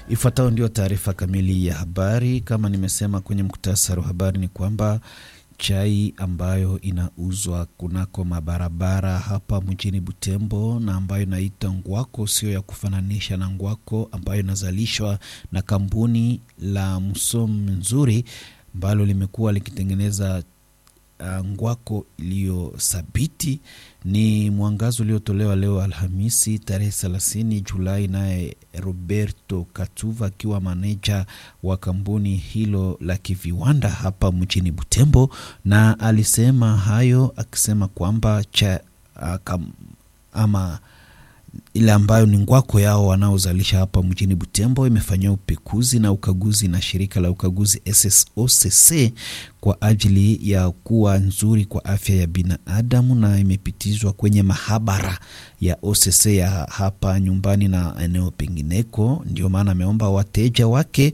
Ifuatayo ndio taarifa kamili ya habari. Kama nimesema kwenye muktasari wa habari ni kwamba chai ambayo inauzwa kunako mabarabara hapa mjini Butembo na ambayo inaita ngwako, sio ya kufananisha na ngwako ambayo inazalishwa na kampuni la Msom Nzuri ambalo limekuwa likitengeneza uh, ngwako iliyothabiti. Ni mwangazo uliotolewa leo Alhamisi tarehe 30 Julai, naye Roberto Katuva akiwa maneja wa kampuni hilo la kiviwanda hapa mjini Butembo, na alisema hayo akisema kwamba cha uh, kam, ama ile ambayo ni ngwako yao wanaozalisha hapa mjini Butembo imefanyia upekuzi na ukaguzi na shirika la ukaguzi SSOCC kwa ajili ya kuwa nzuri kwa afya ya binadamu na imepitizwa kwenye mahabara ya OCC ya hapa nyumbani na eneo pengineko. Ndio maana ameomba wateja wake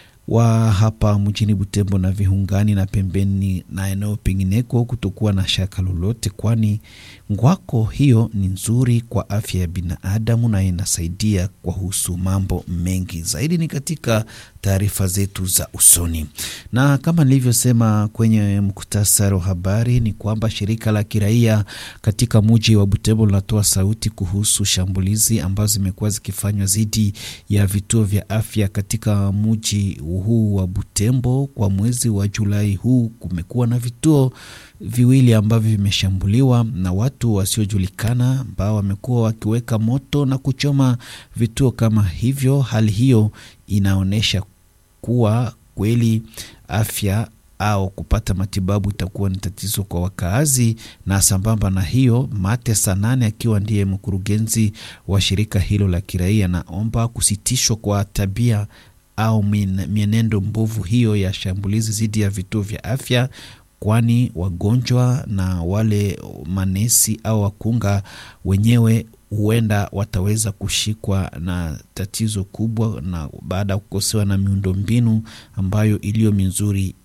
wa hapa mjini Butembo na viungani na pembeni na eneo pengineko kutokuwa na shaka lolote, kwani ngwako hiyo ni nzuri kwa afya ya binadamu na inasaidia kwa husu mambo mengi zaidi. Ni katika taarifa zetu za usoni, na kama nilivyosema kwenye muktasari wa habari ni kwamba shirika la kiraia katika muji wa Butembo linatoa sauti kuhusu shambulizi ambazo zimekuwa zikifanywa dhidi ya vituo vya afya katika muji huu wa Butembo. Kwa mwezi wa Julai huu kumekuwa na vituo viwili ambavyo vimeshambuliwa na watu wasiojulikana ambao wamekuwa wakiweka moto na kuchoma vituo kama hivyo. Hali hiyo inaonyesha kuwa kweli afya au kupata matibabu itakuwa ni tatizo kwa wakaazi. Na sambamba na hiyo, Mate Sanane akiwa ndiye mkurugenzi wa shirika hilo la kiraia, naomba kusitishwa kwa tabia au mienendo mbovu hiyo ya shambulizi dhidi ya vituo vya afya, kwani wagonjwa na wale manesi au wakunga wenyewe huenda wataweza kushikwa na tatizo kubwa, na baada ya kukosewa na miundombinu ambayo iliyo mizuri